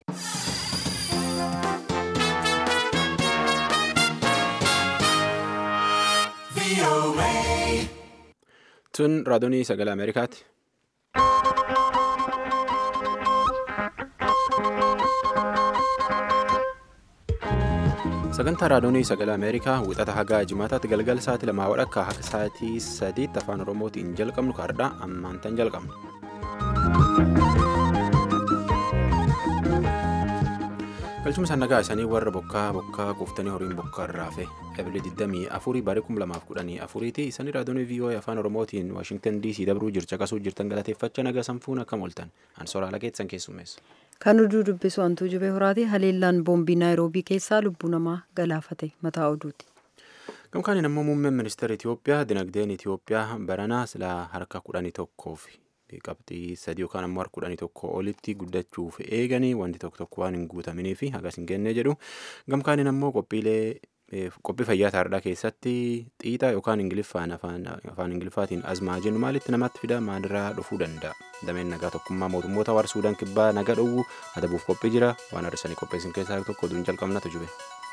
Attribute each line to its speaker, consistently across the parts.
Speaker 1: Tun raadiyoo sagalee Ameerikaati. Sagantaa raadiyoo sagalee Ameerikaa wixata hagaa jimaataatti galgala sa'aatii lamaa walakkaa hanga sa'aatii sadiitti afaan Oromootiin jalqabnu kaardhaa ammaan tan jalqabna. galchuma sannagaa isaanii warra bokkaa bokkaa kuuftanii horiin bokkaa irraa fe ebilee 24 barii 2014 ti isaanii raadiyoo vii'oo'ee afaan oromootiin waashingtan dc dabruu jircha qasuu jirtan galateeffachaa nagaa sanfuun akkam ooltan ansoraala keessan keessummeessa.
Speaker 2: kan oduu dubbisu hantuu jubee horaati haleellaan boombii naayiroobii keessaa lubbuu namaa galaafate mataa oduuti.
Speaker 1: gamkaaniin ammoo muummeen ministeera itiyoophiyaa dinagdeen itiyoophiyaa baranaa silaa harka kudhanii tokkoof. qabxii sadii yookaan ammoo harka kudhanii tokko olitti guddachuuf eeganii wanti tokko tokko waan hin guutamanii fi hagas hin genne jedhu gamkaaniin ammoo qophiilee qophii fayyaa taardhaa keessatti xiixa yookaan ingiliffaan afaan ingiliffaatiin azmaa jennu maalitti namatti fida maalirraa dhufuu danda'a dameen nagaa tokkummaa mootummoota warra suudaan kibbaa naga dhowwu adabuuf qophii jira waan har'isanii qopheessin keessaa tokko oduun jalqabnatu jube.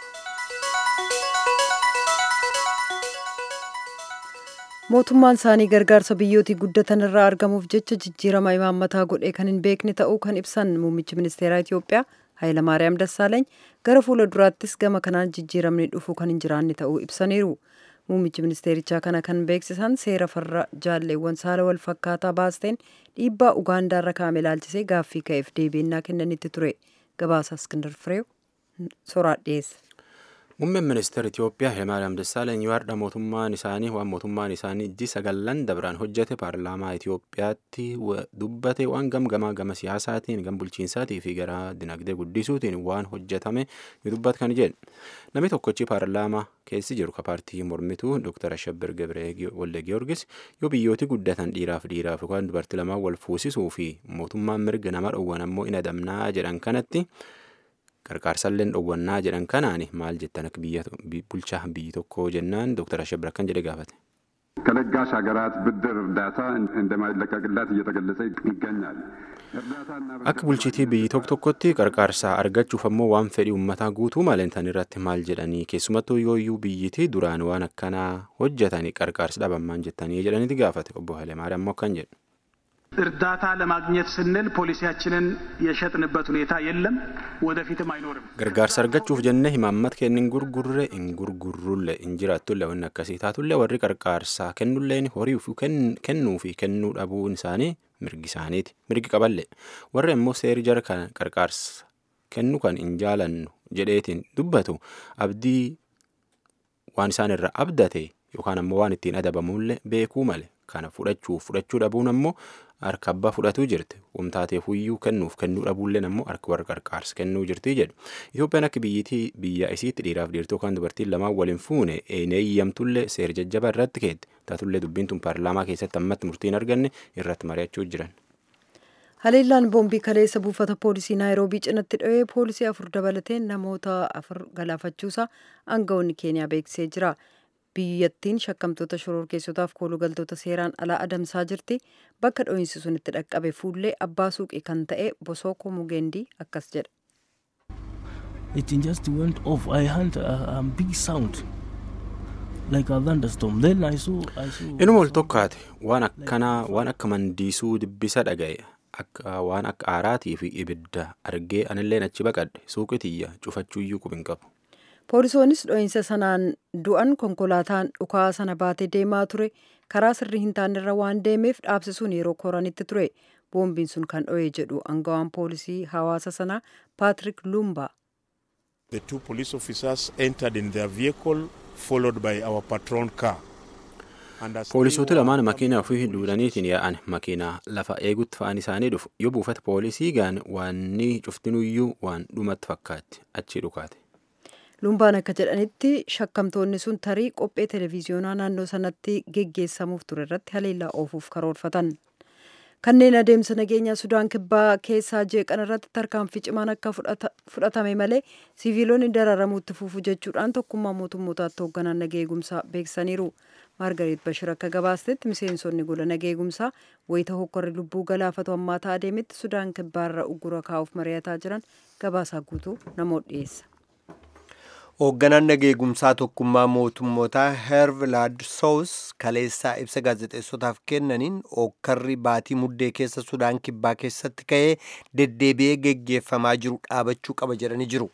Speaker 2: mootummaan isaanii gargaarsa biyyootii guddatan irraa argamuuf jecha jijjiirama imaammataa godhee kan hin beekne ta'uu kan ibsan muummichi ministeeraa itiyoophiyaa hayilamaariyaam dassaaleeny gara fuula duraattis gama kanaan jijjiiramni dhufuu kan hin jiraanne ta'uu ibsaniiru muummichi ministeerichaa kana kan beeksisan seera farra jaalleewwan saala wal fakkaataa baasteen dhiibbaa ugaandaarra kaa'ame ilaalchisee gaaffii ka'eef deebiinnaa kennanitti ture gabaasa iskindar fireew soraa dhiyeesse.
Speaker 1: Muummeen ministeera Itiyoophiyaa Hayilamaariyaam Dassaaleny waardha mootummaan isaanii waan mootummaan isaanii ijji sagallan dabraan hojjete paarlaamaa Itiyoophiyaatti dubbate waan gamgamaa gama siyaasaatiin gam bulchiinsaatii fi gara dinagdee guddisuutiin waan hojjetame ni dubbat kan jedhe. Namni tokkochi paarlaamaa keessi jiru ka paartii mormituu Dr. Ashabbir Gabree Walde Giyoorgis yoo biyyooti guddatan dhiiraaf dhiiraaf yookaan dubartii lamaan wal fuusisuu fi mootummaan mirga nama dhowwan ammoo in adamnaa jedhan kanatti. qarqaarsalleen dhowwannaa jedhan kanaan maal jettan akka biyya bulchaa biyyi tokko jennaan dooktar Ashabir akkan jedhe gaafate.
Speaker 3: ከለጋሽ ሀገራት ብድር እርዳታ እንደማይለቀቅላት እየተገለጸ ይገኛል።
Speaker 1: akka bulchitii biyyi tokko tokkotti qarqaarsaa argachuuf ammoo waan fedhii uummataa guutuu maalentan irratti maal jedhanii keessumattuu yooyyuu biyyitii duraan waan akkanaa hojjetanii qarqaarsa dhabammaan jettanii jedhaniiti gaafate obbo Hayilemaariyaam ammoo akkan jedhu.
Speaker 4: እርዳታ ለማግኘት ስንል ፖሊሲያችንን የሸጥንበት ሁኔታ የለም፣ ወደፊትም አይኖርም።
Speaker 1: gargaarsa argachuuf jennee himaammata keenya hin gurgurre hin gurgurrulle hin jiraattulle wanni akkasii taatullee warri qarqaarsaa kennulleen horii kennuu fi kennuu dhabuun isaanii mirgi isaaniiti mirgi qaballe warri immoo seeri jara kan qarqaarsa kennu kan hin jaalannu jedheetiin dubbatu abdii waan isaan irra abdate yookaan ammoo waan ittiin adabamullee beekuu male kana fudhachuuf fudhachuu dhabuun ammoo harka abbaa fudhatuu jirti wamtaateef iyyuu kennuuf kennuu dhabuulleen ammoo harka warra qarqaarsa kennuu jirti jedhu itoophiyaan akka biyyitii biyya isiitti dhiiraaf dhiirtuu kan dubartiin lamaan waliin fuune eeyyamtullee seer jajjaba irratti keette taatullee dubbiin tun paarlaamaa keessatti ammatti murtiin arganne irratti mari'achuu jiran.
Speaker 2: haleellaan boombii kaleessa buufata poolisii naayiroobii cinatti dho'ee poolisii afur dabalatee namoota afur galaafachuusaa aangawoonni keeniyaa beeksisee jira. biyyattiin shakkamtoota shororkeessotaaf koolugaltoota seeraan alaa adamsaa jirti bakka dho'iinsi sun itti dhaqqabe fuullee abbaa suuqii kan ta'e bosooko mugeendii akkas jedha.
Speaker 5: It just went off. I heard a, a big sound like a thunderstorm. Then I saw. I saw
Speaker 1: Inuma ol tokkaate waan akkanaa waan akka mandiisuu dibbisa dhaga'e akka waan akka aaraatii fi ibidda argee anilleen achi baqadhe suuqii tiyya cufachuuyyuu qubin qabu.
Speaker 2: poolisoonis dho'iinsa sanaan du'an konkolaataan dhukaa sana baatee deemaa ture karaa sirrii hin taanirra waan deemeef dhaabsisuun yeroo koranitti ture boombiin sun kan dho'e jedhu angawaan poolisii hawaasa sanaa paatrik lumba.
Speaker 6: The two police officers entered in their vehicle followed by our patrol car.
Speaker 1: Poolisoota lamaan makiina ofii duudaniitiin yaa'an makiinaa lafa eegutti fa'aan isaanii dhufu yoo buufata poolisii gaan waanni cuftinuyyuu waan dhumatti fakkaatti achi dhukaate.
Speaker 2: lumbaan akka jedhanitti shakkamtoonni sun tarii qophee televiziyoonaa naannoo sanatti geggeessamuuf ture irratti haleellaa oofuuf karoorfatan kanneen adeemsa nageenyaa sudaan kibbaa keessaa jeeqan irratti tarkaanfii cimaan akka fudhatame malee siviilonni dararamuutti fufu jechuudhaan tokkummaa mootummootaatti hoogganaan nagaa eegumsaa beeksisaniiru maargariit bashir akka gabaastetti miseensonni gola nageegumsaa wayita hokkorri lubbuu galaafatu hammaataa adeemetti sudaan kibbaarra uggura kaa'uuf mari'ataa jiran gabaasaa guutuu namoota dhiyeessa.
Speaker 7: hoogganaan nageegumsaa tokkummaa mootummootaa hervilaad soos kaleessaa ibsa gaazexeessotaaf kennaniin hokkarri baatii muddee keessa sudaan kibbaa keessatti ka'ee deddeebi'ee geggeeffamaa jiru dhaabachuu qaba jedhanii jiru.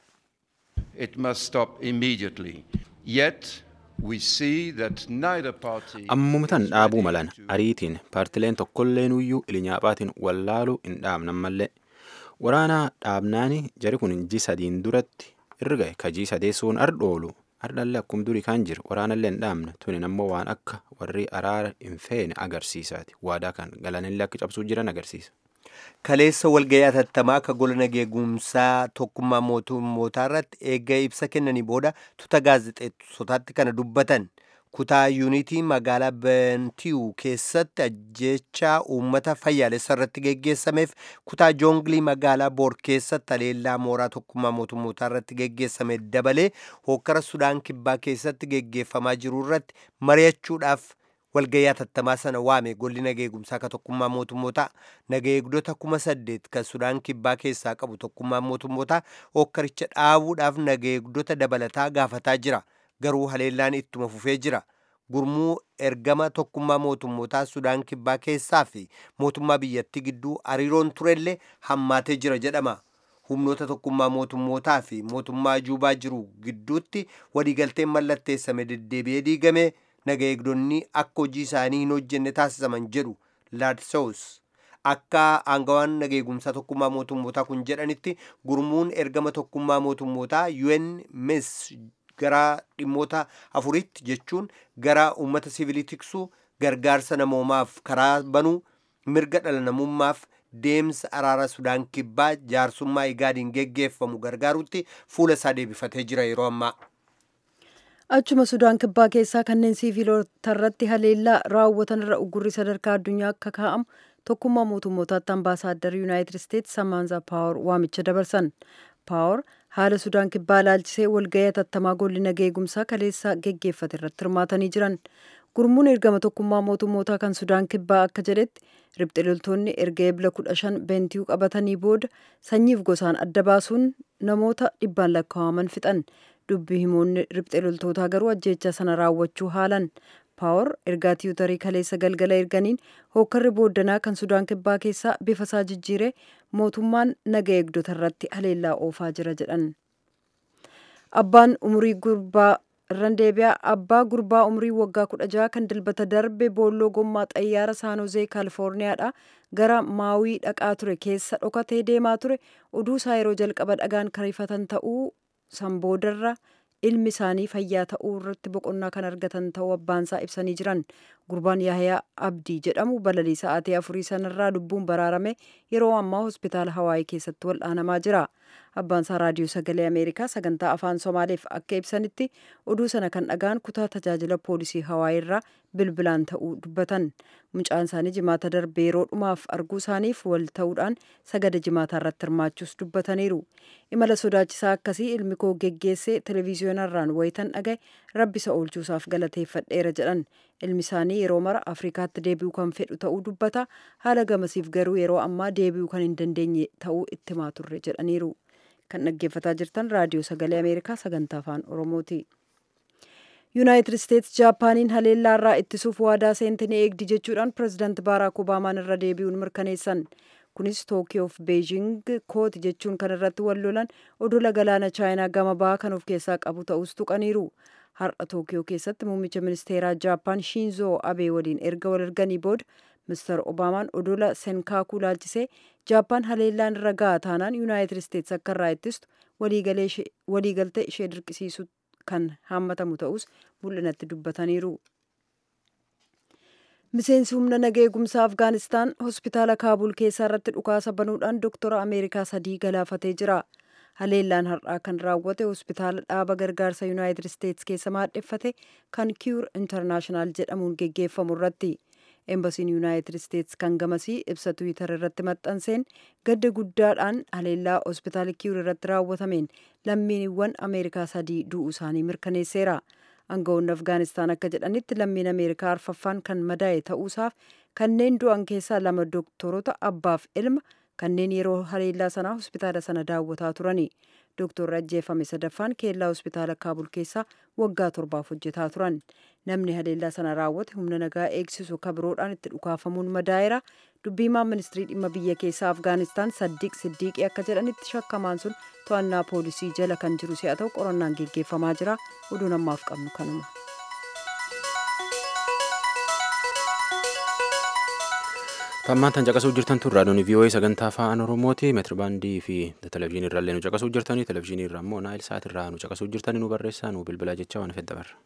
Speaker 8: It must stop immediately. Yet we see that neither party
Speaker 1: ammumtan dhaabuu malan ariitiin paartileen tokkolleen iyyuu ilinyaaphaatiin wallaaluu hin dhaabnan mallee waraanaa dhaabnaani jari kun ji sadiin duratti irra gahe kajii sadeessuun ardhoolu ardhallee akkum durii kan jiru waraanallee hin dhaabne tunin ammoo waan akka warri araara hin feene agarsiisaati waadaa kan galanillee akka cabsuu jiran agarsiisa.
Speaker 7: kaleessa walga'ii atattamaa akka gola nageegumsaa tokkummaa mootummootaa irratti eegga ibsa kennanii booda tuta gaazexeessotaatti kana dubbatan kutaa yuunitii magaalaa bentiyu keessatti ajjechaa uummata fayyaalessa irratti geggeessameef kutaa joonglii magaalaa boor keessatti haleellaa mooraa tokkummaa mootummootaa irratti geggeessame dabalee hokkara sudaan kibbaa keessatti geggeeffamaa jiru irratti mari'achuudhaaf walga'ii atattamaa sana waame golli nageegumsaa ka tokkummaa mootummootaa nageegdota kuma saddeet kan sudaan kibbaa keessaa qabu tokkummaa mootummootaa hokkaricha dhaabuudhaaf nageegdota dabalataa gaafataa jira garuu haleellaan ittuma fufee jira gurmuu ergama tokkummaa mootummootaa sudaan kibbaa keessaa fi mootummaa biyyattii gidduu hariiroon turellee hammaatee jira jedhama humnoota tokkummaa mootummootaa fi mootummaa juubaa jiru gidduutti waliigalteen mallatteessame deddeebi'ee diigame naga eegdonni akka hojii isaanii hin hojjenne taasisaman jedhu laadsoos akka aangawaan nageegumsaa tokkummaa mootummootaa kun jedhanitti gurmuun ergama tokkummaa mootummootaa un mis gara dhimmoota afuritti jechuun gara uummata sivilii tiksuu gargaarsa namoomaaf karaa banuu mirga dhala namummaaf deemsa araara sudaan kibbaa jaarsummaa igaadiin geggeeffamu gargaarutti fuula isaa deebifatee jira yeroo ammaa.
Speaker 2: achuma sudaan kibbaa keessaa kanneen siiviilota irratti haleellaa raawwatan irra uggurri sadarkaa addunyaa akka kaa'amu tokkummaa mootummootaatti ambaasaaddar yuunaayitid isteetsi samaanza paawar waamicha dabarsan paawar haala sudaan kibbaa ilaalchisee walga'ii atattamaa golli nageegumsaa kaleessa geggeeffate irratti hirmaatanii jiran gurmuun ergama tokkummaa mootummootaa kan sudaan kibbaa akka jedhetti ribxe loltoonni erga ebla kudha shan beentiyuu qabatanii booda sanyiif gosaan adda baasuun namoota dhibbaan lakkaa'aman fixan dubbii himoonni ribxe loltootaa garuu ajjeecha sana raawwachuu haalan paawar ergaa tiwutarii kaleessa galgala erganiin hookkarri booddanaa kan sudaan kibbaa keessaa bifa isaa jijjiire mootummaan naga eegdota irratti haleellaa oofaa jira jedhan abbaan umurii gurbaa irran deebi'aa abbaa gurbaa umurii waggaa kudha jaha kan dilbata darbe boolloo gommaa xayyaara saanozee kaalifoorniyaadha gara maawii dhaqaa ture keessa dhokatee deemaa ture oduu isaa yeroo jalqaba dhagaan karifatan ta'uu san boodarra ilmi isaanii fayyaa ta'uu irratti boqonnaa kan argatan ta'uu abbaansaa ibsanii jiran gurbaan yaayaa abdii jedhamu balalii sa'aatii afurii sanarraa lubbuun baraarame yeroo ammaa hospitaala hawaayii keessatti wal'aanamaa jira abbaansaa raadiyoo sagalee ameerikaa sagantaa afaan somaaleef akka ibsanitti oduu sana kan dhagaan kutaa tajaajila poolisii hawaayii irraa bilbilaan ta'uu dubbatan mucaan isaanii jimaata darbee yeroo dhumaaf arguu isaaniif wal ta'uudhaan sagada jimaataa irratti hirmaachuus dubbataniiru imala sodaachisaa akkasii ilmi koo geggeessee televiziyoonarraan wayitan dhagaye rabbisa oolchuusaaf galateeffadheera jedhan ilmi isaanii yeroo mara afrikaatti deebi'uu kan fedhu ta'uu dubbata haala gamasiif garuu yeroo ammaa deebi'uu kan hin dandeenye ta'uu itti himaa turre jedhaniiru kan dhaggeeffataa jirtan raadiyoo sagalee ameerikaa sagantaa afaan oromooti. yuunaayitid isteetsi jaapaaniin haleellaa irraa ittisuuf waadaa seente ni eegdi jechuudhaan pirezidaanti baaraak obaamaan irra deebi'uun mirkaneessan kunis tookiyoof beejing kooti jechuun kan irratti wal lolan odola galaana chaayinaa gama bahaa kan of keessaa qabu ta'us tuqaniiru har'a tookiyoo keessatti muummicha ministeeraa jaapaan shiinzoo abee waliin erga wal arganii booda mister obaamaan odola senkaakuu laalchisee jaappaan haleellaan irra ga'a taanaan yuunaayitid isteetsi akka irraa ittistu waliigaltee ishee dirqisiisu kan haammatamu ta'us mul'inatti dubbataniiru. miseensi humna naga eegumsaa afgaanistaan hospitaala kaabul keessaa irratti dhukaasa banuudhaan doktora ameerikaa sadii galaafatee jira haleellaan har'aa kan raawwate hospitaala dhaaba gargaarsa yuunaayitid isteetsi keessa maadheffate kan kiyur intarnaashinaal jedhamuun geggeeffamu irratti eembasiin yuunaayitid isteetsi kan gamasii ibsa tiwiitar irratti maxxanseen gadda guddaadhaan haleellaa hospitaala kiyur irratti raawwatameen lammiiwwan ameerikaa sadii du'uu isaanii mirkaneesseera aangawoonni afgaanistaan akka jedhanitti lammiin ameerikaa arfaffaan kan madaa'e ta'uusaaf kanneen du'an keessaa lama dooktorota abbaaf ilma kanneen yeroo haleellaa sanaa hospitaala sana daawwataa turani dooktorri ajjeefame sadaffaan keellaa hospitaala kaabul keessaa waggaa torbaaf hojjetaa turan namni haleellaa sana raawwate humna nagaa eegsisu kabiroodhaan itti dhukaafamuun madaa'eera dubbiimaan ministirii dhimma biyya keessaa afgaanistaan saddiiq siddiiqii akka jedhanitti shakkamaan sun to'annaa poolisii jala kan jiru si'a ta'u qorannaan geggeeffamaa jira oduun ammaaf qabnu kanuma.
Speaker 1: Tammaan tan caqasuu jirtan tun raadiyoon VOA sagantaa afaan Oromooti. Meetirbaandii fi televizyiinii irraallee nu caqasuu jirtanii televizyiinii irraa immoo naayil saat irraa nu caqasuu jirtanii nu barreessaa nu bilbilaa jecha waan fedha barra.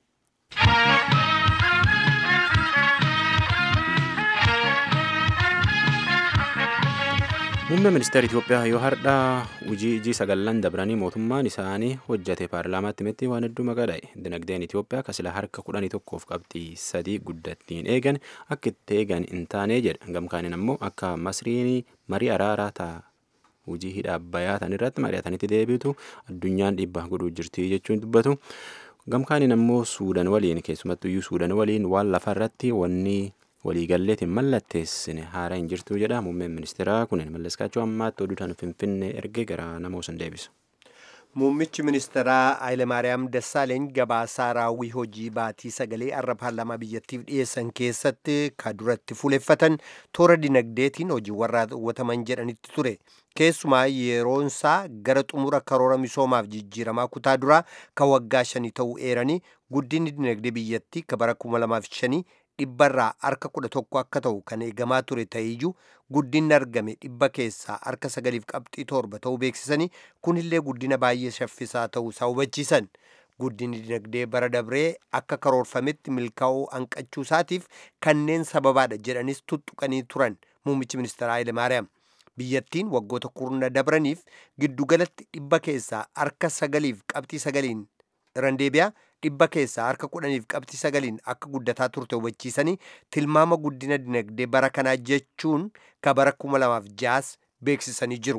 Speaker 1: Muummee ministeera Itoophiyaa yoo har'a hojii ijii sagallan dabranii mootummaan isaanii hojjate paarlaamaatti himetti waan hedduu maqaadhaa'e. Dinagdeen Itoophiyaa kasila harka kudhanii tokkoof qabxii sadii guddattiin eegan akka itti eegan hin taane jedha. Gamkaaniin ammoo akka masriin marii araaraa ta'a. Hojii hidha abbayyaa tan irratti mari'atanitti deebitu addunyaan dhiibbaa godhuu jirti jechuun dubbatu. Gamkaaniin ammoo Suudaan waliin keessumattuyyuu Suudaan waliin waan lafa irratti wanni waliigalleetiin mallatteessine haara hin jirtu jedha muummeen ministeeraa kunin mallaskaachuu ammaatti oduudhaan finfinnee ergee gara namoosan deebisa.
Speaker 7: Muummichi ministeeraa Hayilemaariyaam Dassaaleeny gabaasaa raawwii hojii baatii sagalee arra paarlaamaa biyyattiif dhiyeessan keessatti ka duratti fuuleffatan toora dinagdeetiin hojiiwwan raawwataman jedhanitti ture. Keessumaa yeroonsaa gara xumura karoora misoomaaf jijjiiramaa kutaa duraa ka waggaa shanii ta'uu eeranii guddinni dinagdee biyyattii ka bara 2005 dhibbarraa harka kudha tokko akka ta'u kan eegamaa ture ta'eeyyuu guddinni argame dhibba keessaa harka sagaliif qabxii torba ta'uu beeksisanii kunillee guddina baay'ee shaffisaa ta'uu isaa hubachiisan. Guddinni dinagdee bara dabree akka karoorfametti milkaa'uu hanqachuu isaatiif kanneen sababaadha jedhanis tuttuqanii turan muummichi ministeeraa Hayilemaariyaam. Biyyattiin waggoota kurna dabraniif giddugalatti dhibba keessaa harka sagaliif qabxii sagaliin irraan deebi'aa dhibba keessaa harka kudhaniif qabxii sagaliin akka guddataa turte hubachiisanii tilmaama guddina dinagdee bara kanaa jechuun ka bara kuma lamaaf jaas beeksisanii jiru.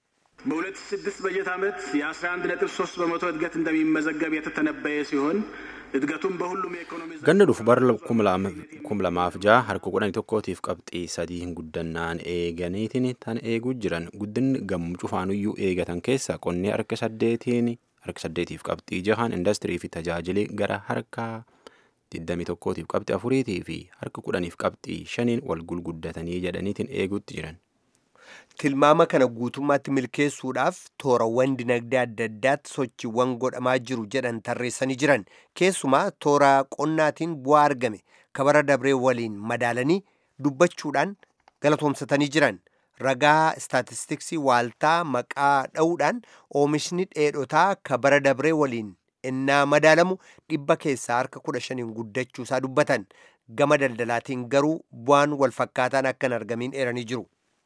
Speaker 4: በሁለት ሺህ ስድስት በጀት ዓመት የአስራ አንድ ነጥብ ሶስት በመቶ እድገት እንደሚመዘገብ የተተነበየ ሲሆን እድገቱም በሁሉም የኢኮኖሚ
Speaker 1: Ganna dhufu bara kuma lamaaf ja'a harka kudhanii tokkootiif qabxii sadii guddannaan eeganiitiin tan eeguu jiran guddinni gammuu cufaanuyyuu eegatan keessa qonni harka saddeetiin harka saddeetiif qabxii jahan indastirii fi tajaajilii gara harka digdamii tokkootiif qabxii afuriitii fi harka kudhaniif qabxii shaniin wal gulguddatanii jedhaniitiin eeguutti jiran.
Speaker 7: Tilmaama kana guutummaatti milkeessuudhaaf toorawwan dinagdee adda addaatti sochiiwwan godhamaa jiru jedhan tarreessanii jiran keessumaa toora qonnaatiin bu'aa argame kabara dabree waliin madaalanii dubbachuudhaan galatoomsatanii jiran ragaa istaatistiksii waaltaa maqaa dha'uudhaan oomishni dheedhotaa kabara dabree waliin innaa madaalamu dhibba keessaa harka kudha shaniin guddachuusaa dubbatan gama daldalaatiin garuu bu'aan walfakkaataan akka hin argamiin eeranii jiru.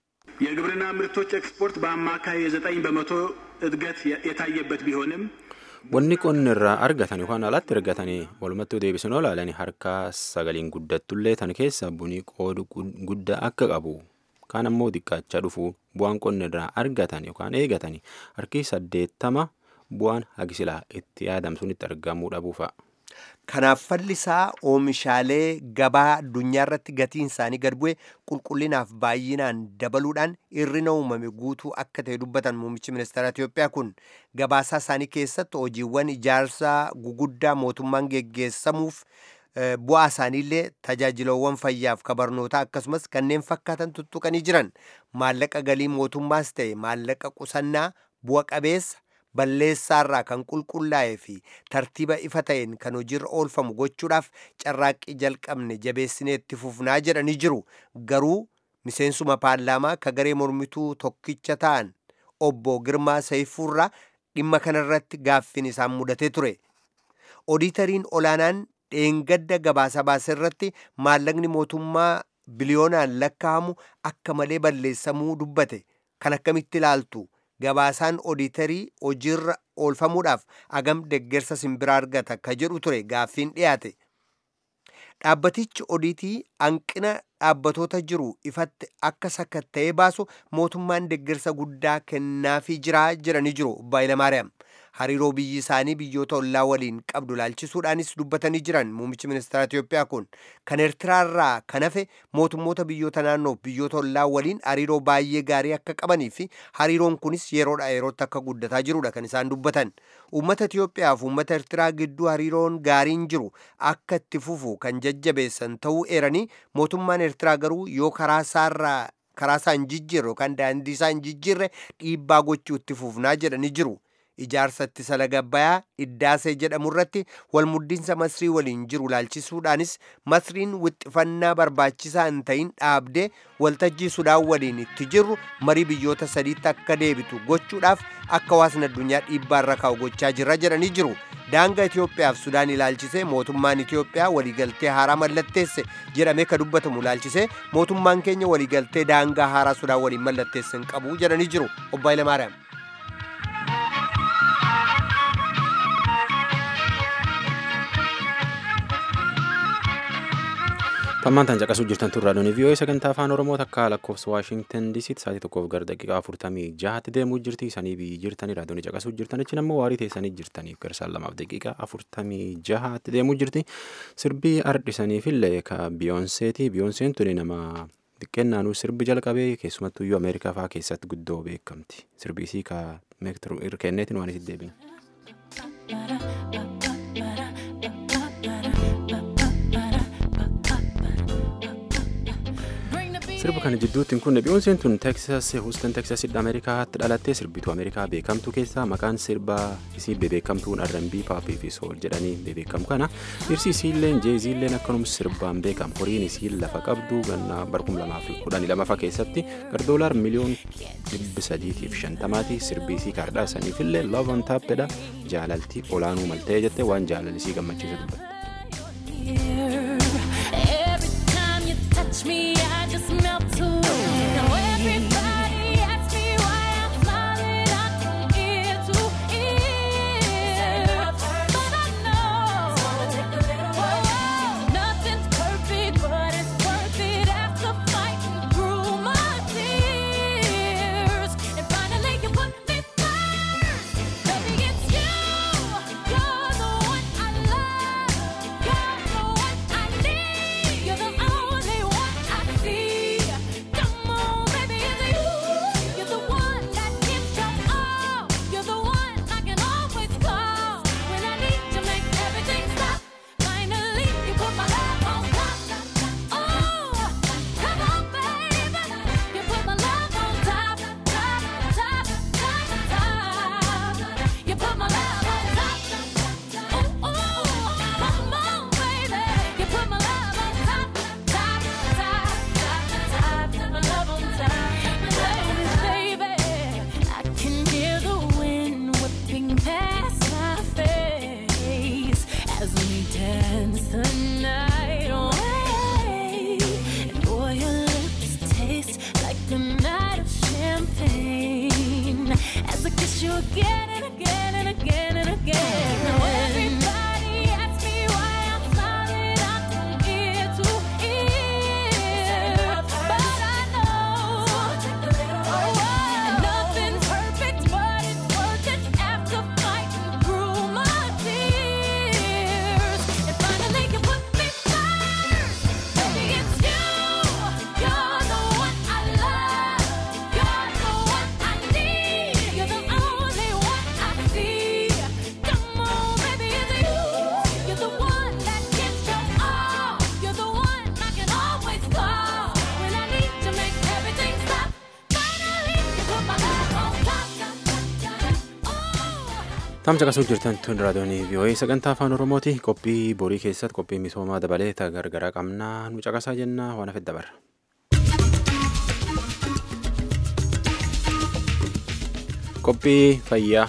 Speaker 4: የግብርና ምርቶች ኤክስፖርት በአማካይ የዘጠኝ በመቶ እድገት የታየበት ቢሆንም
Speaker 1: Wanni qonni irraa argatan yookaan alatti argatanii walumattuu deebisanii ilaalanii harka sagaliin guddattullee tan keessa bunii qoodu guddaa akka qabu kaan ammoo xiqqaachaa dhufu bu'aan qonni irraa argatan yookaan eegatanii harki saddeettama bu'aan hagisilaa itti yaadamsuun itti argamuu dhabuu fa'a.
Speaker 7: Kanaaf fallisaa oomishaalee gabaa addunyaa irratti gatiin isaanii gad bu'e qulqullinaaf baay'inaan dabaluudhaan hirrina uumame guutuu akka ta'e dubbatan muummichi ministeera Itoophiyaa kun gabaasaa isaanii keessatti hojiiwwan ijaarsaa guguddaa mootummaan geggeessamuuf bu'aa isaaniillee tajaajilawwan fayyaaf kabarnootaa akkasumas kanneen fakkaatan tuttuqanii jiran maallaqa galii mootummaas ta'e maallaqa qusannaa bu'a qabeessa balleessaarraa kan qulqullaa'ee fi tartiiba ifa ta'een kan hojiirra oolfamu gochuudhaaf carraaqqii jalqabne jabeessinee itti fufnaa jedhanii jiru garuu miseensuma paarlaamaa ka garee mormituu tokkicha ta'an obbo Girmaa Sayifuurraa dhimma kanarratti gaaffiin isaan mudatee ture. Odiitariin olaanaan dheengadda gabaasa baase irratti maallaqni mootummaa biliyoonaan lakkaa'amu akka malee balleessamuu dubbate kan akkamitti ilaaltu gabaasaan odiitarii hojiirra oolfamuudhaaf agam deggersa simbiraa argata ka jedhu ture gaaffiin dhiyaate. Dhaabbatichi odiitii hanqina dhaabbatoota jiru ifatti akka sakatta'ee baasu mootummaan deggersa guddaa kennaafii jiraa jedhanii jiru Obbo Hayilamaariyaam. hariiroo biyyi isaanii biyyoota ollaa waliin qabdu laalchisuudhaanis dubbatanii jiran muummichi ministeera Itoophiyaa kun kan Eertiraarraa kan hafe mootummoota biyyoota naannoof biyyoota ollaa waliin hariiroo baay'ee gaarii akka qabanii fi hariiroon kunis yeroodhaa yerootti akka guddataa jirudha kan isaan dubbatan. Uummata Itoophiyaa fi uummata Eertiraa gidduu hariiroon gaariin jiru akka itti fufu kan jajjabeessan ta'uu eeranii mootummaan Eertiraa garuu yoo karaa isaarraa karaa isaa hin jijjiirre yookaan daandii isaa hin jijjiirre dhiibbaa gochuu itti fufnaa jedhanii jiru. Ijaarsa ittisa laga Abbayyaa Iddaasee jedhamu irratti walmuddiinsa Masrii waliin jiru laalchisuudhaanis Masriin wixxifannaa barbaachisaa hin ta'in dhaabdee waltajjii Sudaan waliin itti jirru marii biyyoota sadiitti akka deebitu gochuudhaaf akka hawaasni addunyaa dhiibbaa irra kaa'u gochaa jirra jedhanii jiru. daangaa Itoophiyaaf Sudaan ilaalchisee mootummaan Itoophiyaa waliigaltee haaraa mallatteesse jedhamee ka dubbatamu ilaalchisee mootummaan keenya waliigaltee daangaa haaraa Sudaan waliin mallatteesse hin qabu jedhanii jiru obbo Hayilamaariyaam.
Speaker 1: Tammaan tan caqasuu jirtan turraa doonii vii'oo'ee sagantaa afaan oromoo takka lakkoofsa waashingtan diisiitti sa'aatii tokkoof gara daqiiqaa afurtamii jahatti deemuu jirti isanii biyyi jirtanii raadiyoo caqasuu jirtan achi ammoo waarii teessanii jirtaniif gara saan lamaaf daqiiqaa afurtamii jahatti deemuu jirti sirbii ardhisaniifillee ka biyoonseeti biyoonseen tuni nama xiqqeennaanuu sirbi jalqabee keessumattuu iyyuu ameerikaa fa'aa keessatti guddoo beekamti sirbiisii ka meektiru kenneetiin waan itti deebina. sirba kana jidduutti kun biyoonseen tun teeksas huustan teeksasitti ameerikaatti dhalattee sirbituu ameerikaa beekamtuu keessaa maqaan sirba isii bebeekamtuun arranbii paappii fi sool jedhanii bebeekamu kana dhirsi isiilleen jeeziilleen akkanuma sirbaan beekamu horiin isiin lafa qabdu gannaa barkum lamaaf kudhanii lamaffaa keessatti gardoolaar miliyoon dhibbi sadiitiif shantamaati sirbii isii kaardhaa saniifillee love on taappedha jaalaltii olaanuu maltee jette waan jaalalisii gammachiisu dubbatte.
Speaker 9: touch me, I just melt away. Now everybody asks me why I'm smiling, I'm from ear to ear. But I know oh, nothing's perfect, but it's worth it after fighting through my tears. And finally you put me first. Baby, it's you. You're the one I love. You're the one I need. You're the only one I see. Come on, baby, it's you. You're the one that gives your all. You're the one I can always call when I need to make everything stop. Finally, you put my love on top. Oh, come on, baby. You put my love on top, top, top, top, top. You put my love on top. Oh, oh, come on, baby. You put my love on top, top, top, top, top. My love on top, baby, baby. I can hear the wind whipping past my face as we dance the night away. And boy, your lips taste like a night of champagne as I kiss you again and again and again and again. Now everybody asks me why I'm smiling, I'm from ear to ear, but I know oh, nothing's perfect, but it's worth it after fighting through my tears. And finally, you put me first, baby, it's you. You're the one I love. You're the one I need. You're the only one I see. Come on, baby, it's you. You're the one that gives your all. You're the one I can always call when I need to make everything stop. Finally, you put my love on top. Oh.
Speaker 1: Tamsa qasuu jirtan tun raadiyoonii vii'oo'ee sagantaa afaan oromooti qophii borii keessatti qophii misoomaa dabalee ta gargaraa qabnaa nu caqasaa jenna waan hafe dabarra. Qophii fayyaa.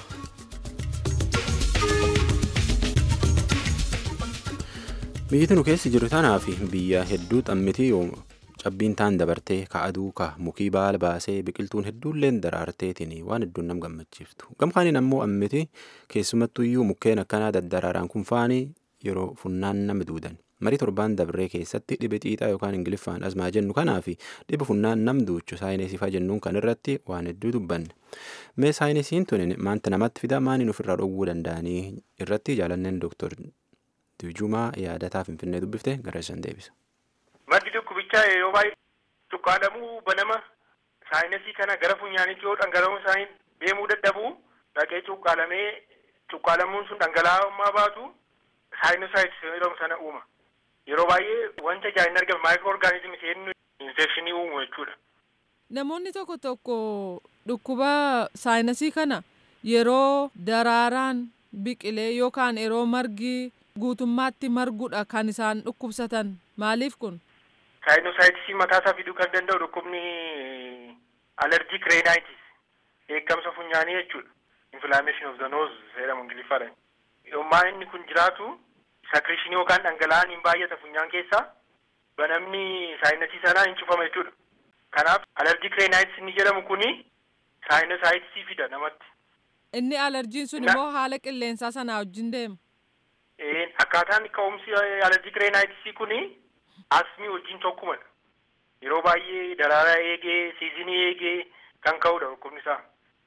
Speaker 1: Biyyi nu keessa jiru tanaa fi biyya hedduu xammitii cabbiin taan dabartee ka aduu ka mukii baala baasee biqiltuun hedduulleen daraarteetiin waan hedduun nam gammachiiftu gamkaaniin ammoo ammiti keessumattuu iyyuu mukkeen akkanaa daddaraaraan kun faanii yeroo funnaan nama duudan marii torbaan dabree keessatti dhibe xiixaa yookaan ingiliffaan asmaa jennu kanaa fi dhibe funnaan nam duuchu saayinesiifaa jennuun kan irratti waan hedduu dubbanne mee saayinesiin tun maanta namatti fida maaniin ofirraa dhowwuu danda'anii irratti jaalanneen dooktor Tujumaa yaadataa Finfinnee dubbifte gara isaan deebisa.
Speaker 10: Maddi dhukkubichaa yeroo baay'ee cuqqaalamuu banama saayinsii kana gara funyaanitti yoo dhangala'uun isaanii deemuu dadhabuu dhaqee cuqqaalamee cuqqaalamuun sun dhangala'ummaa baatu saayinosaayitis jedhamu sana uuma. Yeroo baay'ee wanta ijaan hin argamne maayikiroo orgaanizimii seennu infekshinii uumu jechuudha.
Speaker 11: Namoonni tokko tokko dhukkuba saayinasii kana yeroo daraaraan biqilee yookaan yeroo margi guutummaatti margudha kan isaan dhukkubsatan maaliif kun?
Speaker 10: Saayinosaayitisii mataa isaa fiduu kan danda'u dhukkubni alerjik reenaayitis eeggamsa funyaanii jechuudha. Inflammation of the nose jedhamu ingiliffaadhaan. Yommaa inni kun jiraatu sakrishinii yookaan dhangala'aan hin baay'ata funyaan keessaa banamni saayinasii sanaa hin cufama jechuudha. Kanaaf alerjik reenaayitis inni jedhamu kuni saayinosaayitisii fida namatti.
Speaker 11: Inni alerjiin sun immoo haala qilleensaa sanaa wajjin deema.
Speaker 10: Akkaataan ka'umsi alerjik reenaayitisii kuni asmii wajjin tokkumadha. Yeroo baay'ee daraaraa eegee siizinii eegee kan ka'udha dhukkubni isaa.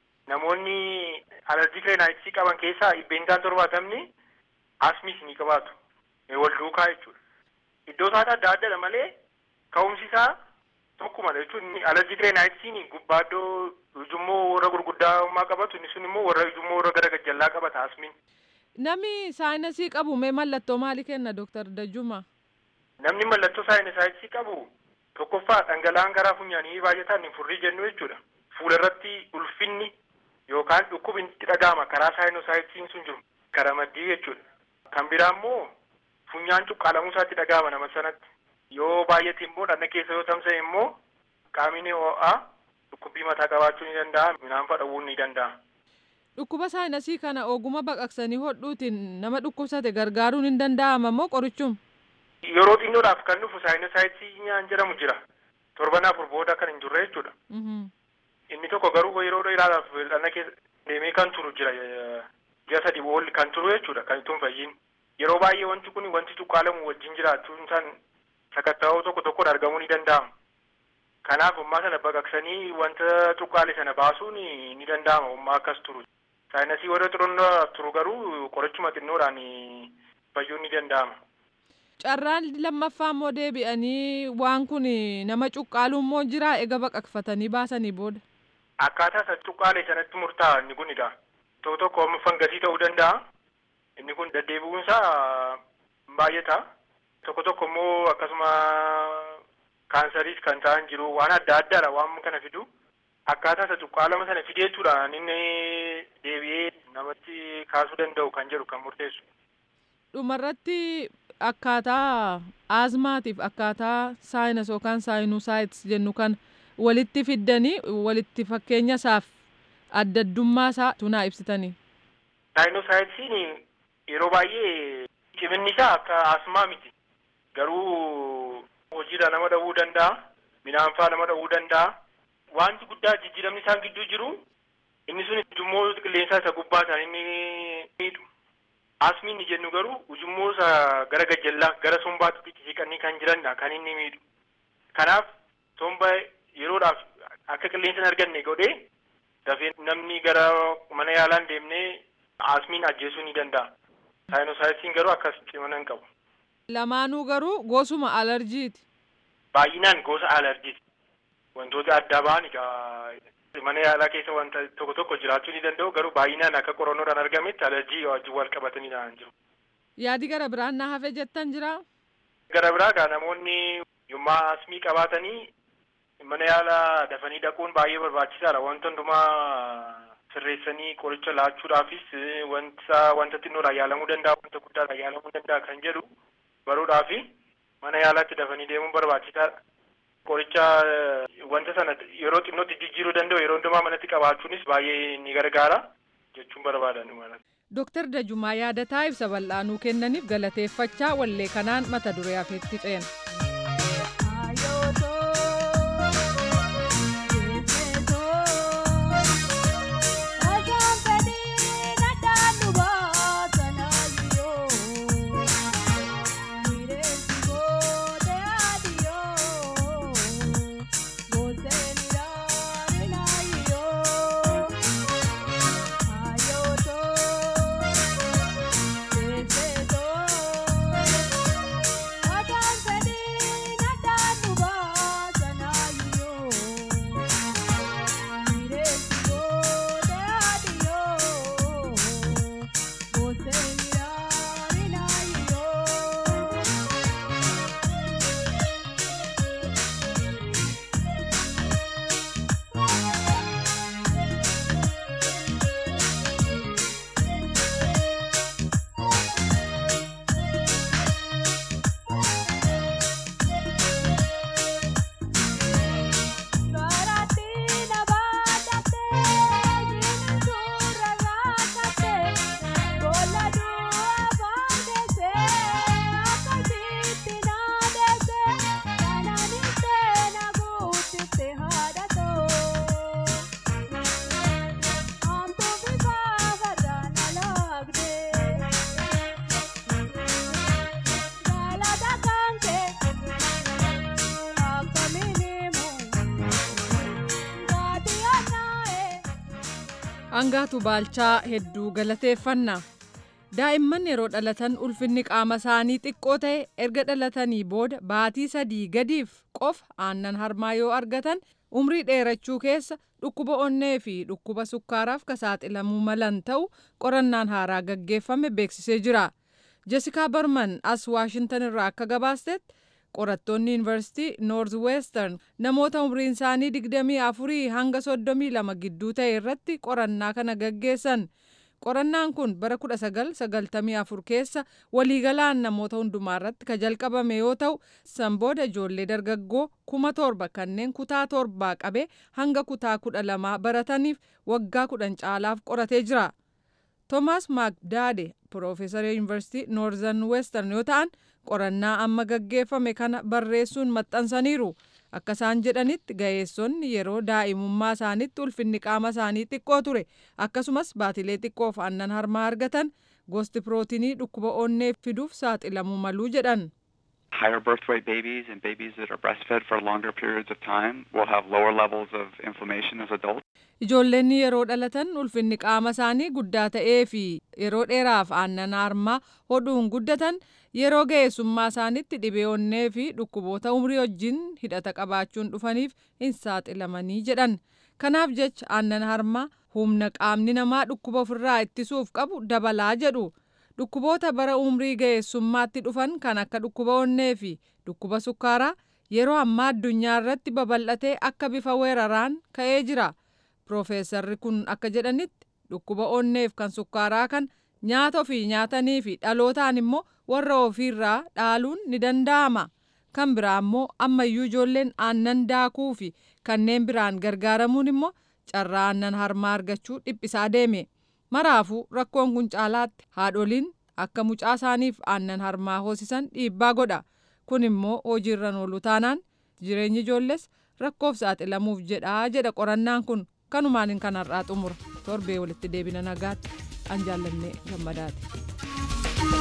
Speaker 10: Namoonni alerjik reenaayitisii qaban keessaa dhibbeentaan torbaatamni asmiis ni qabaatu. Wal duukaa jechuudha. Iddoo isaati adda addadha malee ka'umsi isaa tokkumadha jechuun alerjik reenaayitisiin gubbaa iddoo ujummoo warra gurguddaa qabatu inni sun immoo warra ujummoo warra gara gajjallaa qabata asmiin.
Speaker 11: Namni saayinasii qabu mee mallattoo maalii kenna Dooktar Dajjuma?
Speaker 10: Namni mallattoo saayinasaayitisii qabu tokkoffaa dhangala'aan garaa funyaanii baay'ataan hin furrii jennu jechuudha. Fuula irratti ulfinni yookaan dhukkubni itti dhaga'ama karaa saayinosaayitisiin sun jiru gara maddii jechuudha. Kan biraa immoo funyaan cuqqaalamuu isaatti dhaga'ama nama sanatti. Yoo baay'ate immoo dhagna keessa yoo tamsa'e immoo qaamni ho'aa dhukkubbii mataa qabaachuu ni danda'a midhaan fudhachuu ni danda'a.
Speaker 11: Dhukkuba saayinasii kana oguma baqaqsanii hodhuutiin nama dhukkubsate gargaaruun hin danda'ama moo qorichuma?
Speaker 10: Yeroo xinnoodhaaf kan dhufu saayinasaayitisii nyaan jedhamu jira. Torban afur booda kan hin jirre jechuudha. Inni tokko garuu yeroo dheeraadhaaf dhagna keessa deemee kan turu jira. Ji'a sadii boolli kan turu jechuudha kan ittiin fayyin. Yeroo baay'ee wanti kun wanti cuqqaalamu wajjin jiraachuun isaan sakatta'oo tokko tokkoon argamuu ni danda'ama. Kanaaf ummaa sana baqaqsanii wanta cuqqaale sana baasuun ni danda'ama ummaa akkas turu. Saayinasii warra xurunnaaf turu garuu qorichuma xinnoodhaan fayyuun ni danda'ama.
Speaker 11: Carraan lammaffaa immoo deebi'anii waan kun nama cuqqaalu immoo jira ega baqaqfatanii baasanii booda.
Speaker 10: Akkaataa isa cuqqaale sanatti murtaa'a inni kunidha. Tokko tokko amma fangasii ta'uu danda'a. Inni kun deddeebi'uunsaa baay'ata. Tokko tokko immoo akkasuma kaansariis kan ta'an jiru waan adda addaadha waan kana fidu. Akkaataa isa cuqqaalama sana fideetuudhaan inni deebi'ee namatti kaasuu danda'u kan jedhu kan murteessu.
Speaker 11: Dhumarratti akkaataa aazmaatiif akkaataa saayinas yookaan saayinusaayitis jennu kan walitti fiddanii walitti fakkeenya isaaf adda addummaa isaa tunaa ibsitanii.
Speaker 10: Saayinosaayitisiin yeroo baay'ee ciminni isaa akka asmaa miti. Garuu hojiidha nama dhawuu danda'a. Midhaan fa'aa nama dhawuu danda'a. Wanti guddaa jijjiiramni isaan gidduu jiru inni sun ujummoo qilleensaa isa gubbaa ta'an inni miidhu. Asmiin ni jennu garuu ujummoo isa gara gajjallaa gara sombaatti siqanii kan jiranidha kan inni miidhu. Kanaaf somba yeroodhaaf akka qilleensa hin arganne godhee dafee namni gara mana yaalaan deemnee asmiin ajjeesuu ni danda'a. Saayinosaayisiin garuu akkas cimina hin qabu.
Speaker 11: Lamaanuu garuu gosuma alarjiiti.
Speaker 10: Baay'inaan gosa alarjiiti. Wantoota adda ba'an egaa mana yaalaa keessa wanta tokko tokko jiraachuu ni danda'u garuu baay'inaan akka qorannoodhaan argametti alarjii wajjin wal qabatanii jiru.
Speaker 11: Yaadi gara biraan na hafe jettan jira?
Speaker 10: Gara biraa gaa namoonni yommaa asmii qabaatanii mana yaalaa dafanii dhaquun baay'ee barbaachisaadha. Wanta hundumaa sirreessanii qoricha laachuudhaafis wanta wanta xinnoodhaan yaalamuu danda'a wanta guddaadhaan yaalamuu danda'a kan jedhu baruudhaafi mana yaalaatti dafanii deemuun barbaachisaadha. Qoricha wanta sana yeroo xinnootti jijjiiruu danda'u yeroo hundumaa manatti qabaachuunis baay'ee ni gargaara jechuun barbaadan.
Speaker 11: Dooktar Dajumaa yaadataa ibsa bal'aanuu kennaniif galateeffachaa wallee kanaan mata duree hafeetti ceena. Angaatu Baalchaa hedduu galateeffanna. Daa'imman yeroo dhalatan ulfinni qaama isaanii xiqqoo ta'e erga dhalatanii booda baatii sadii gadiif qofa aannan harmaa yoo argatan umrii dheerachuu keessa dhukkuba onnee fi dhukkuba sukkaaraaf ka saaxilamuu malan ta'u qorannaan haaraa gaggeeffame beeksisee jira. Jessikaa Barman as Waashintan irraa akka gabaastetti qorattoonni yuunivarsiitii noorz weestern namoota umriin isaanii digdamii afurii hanga soddomii lama gidduu ta'e irratti qorannaa kana gaggeessan. qorannaan kun bara 1994 keessa waliigalaan namoota hundumaa irratti ka jalqabame yoo ta'u san booda ijoollee dargaggoo kuma torba kanneen kutaa torbaa qabee hanga kutaa kudha lamaa barataniif waggaa kudhan caalaaf qoratee jira. Toomaas Maakdaade Piroofeesara Yuunivarsiitii Noorzan Weestern yoo ta'an qorannaa amma gaggeeffame kana barreessuun maxxansaniiru. Akka isaan jedhanitti ga'eessonni yeroo daa'imummaa isaanitti ulfinni qaama isaanii xiqqoo ture akkasumas baatilee xiqqoof aannan harmaa argatan gosti pirootinii dhukkuba onnee fiduuf saaxilamuu maluu jedhan.
Speaker 12: Higher birth weight babies and babies that are breastfed for longer periods of time will have lower levels of inflammation as adults.
Speaker 11: Ijoolleen yeroo dhalatan ulfinni qaama isaanii guddaa ta'ee fi yeroo dheeraaf aannan harmaa hodhuun guddatan yeroo ga'eessummaa isaanitti dhibee onnee fi dhukkuboota umrii wajjin hidhata qabaachuun dhufaniif hin saaxilamanii jedhan. Kanaaf jecha aannan harmaa humna qaamni namaa dhukkuba ofirraa ittisuuf qabu dabalaa jedhu. Dhukkuboota bara umrii ga'eessummaatti dhufan kan akka dhukkuba onnee fi dhukkuba sukkaaraa yeroo ammaa addunyaa irratti babal'atee akka bifa weeraraan ka'ee jira. Piroofeesarri kun akka jedhanitti dhukkuba onneef kan sukkaaraa kan nyaata ofii nyaatanii fi dhalootaan immoo warra ofiirraa dhaaluun ni danda'ama. Kan biraa immoo ammayyuu ijoolleen aannan daakuu fi kanneen biraan gargaaramuun immoo carraa aannan harmaa argachuu dhiphisaa deeme. Maraafuu rakkoon kun caalaatti haadholiin akka mucaa isaaniif aannan harmaa hoosisan dhiibbaa godha. Kun immoo hojiirra oolu taanaan jireenyi ijoolles rakkoof saaxilamuuf jedhaa jedha qorannaan kun kanumaan kanarraa xumura torbee walitti deebina nagaatti an jaallannee gammadaati.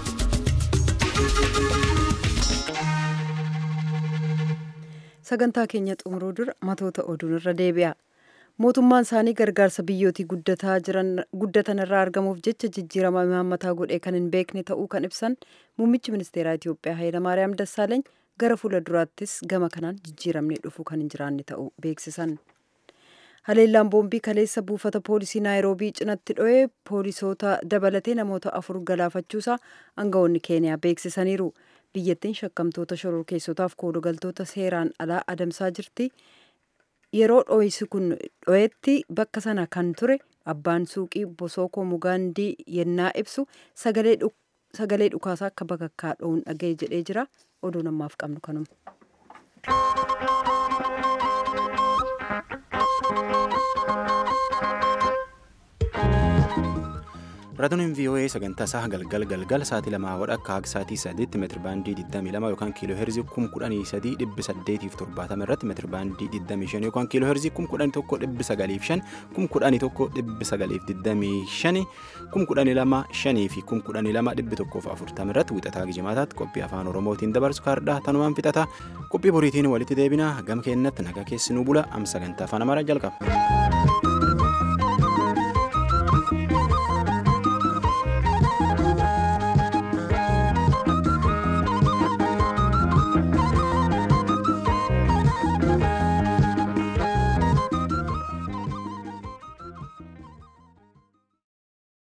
Speaker 2: sagantaa keenya xumuruu dura matoota oduun irra deebi'a. mootummaan isaanii gargaarsa biyyootii guddataa jiran guddatan irraa argamuuf jecha jijjiirama imaammataa godhee kan hin beekne ta'uu kan ibsan muummichi ministeeraa Itiyoophiyaa Hayilamaariyaam Dassaaleeny gara fuula duraattis gama kanaan jijjiiramni dhufuu kan hin jiraanne ta'uu beeksisan. Haleellaan boombii kaleessa buufata poolisii Naayiroobii cinatti dho'ee poolisoota dabalatee namoota afur galaafachuusaa aangawoonni Keeniyaa beeksisaniiru. Biyyattiin shakkamtoota shororkeessotaaf koolugaltoota seeraan alaa adamsaa jirti. yeroo dho'isi kun dho'etti bakka sana kan ture abbaan suuqii bosookoo mugaandii yennaa ibsu sagalee dhukaasaa akka bakakkaa dho'uun dhaga'e jedhee jira oduu namaaf qabnu kanuma.
Speaker 1: Raadiyoonin VOA sagantaa isaa galgal galgal sa'aatii lamaa wadha akka haga sa'aatii sadiitti meetiri baandii 22 yookaan kiiloo heerzii 11870 irratti meetiri baandii 25 yookaan kiiloo heerzii 11,905 11,925 12,500 fi 12,140 irratti wixataa gijimaataatti qophii afaan oromootiin dabarsu kaardhaa tanumaan fixata qophii boriitiin walitti deebina gam keennatti nagaa keessinuu bula am sagantaa afaan amaaraa jalqaba.